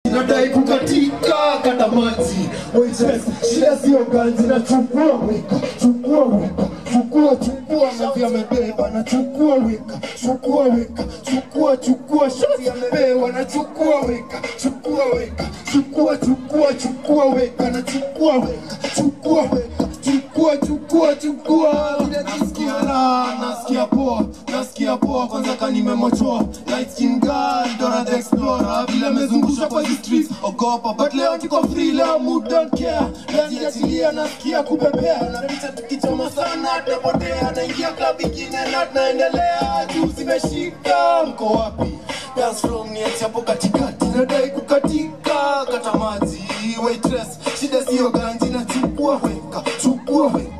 inadai kukatika kata maji waitress shida sio ganzi na chukua weka chukua weka chukua chukua mavi amebeba na chukua weka chukua weka chukua chukua shati amebewa na chukua weka chukua weka chukua chukua chukua weka na chukua weka chukua weka chukua chukua chukua Vile nasikia raha nasikia poa nasikia poa kwanza kanimemochoa light skin girl Dora the explorer vile amezungusha kwa hizi streets ogopa but leo niko free leo mood don't care najiachilia nasikia kupepea na picha tukichoma sana tapotea naingia club ingine na tunaendelea juu zimeshika mko wapi dance from ni hapo katikati nadai kukatika kata maji waitress shida sio ganji na chukua weka chukua weka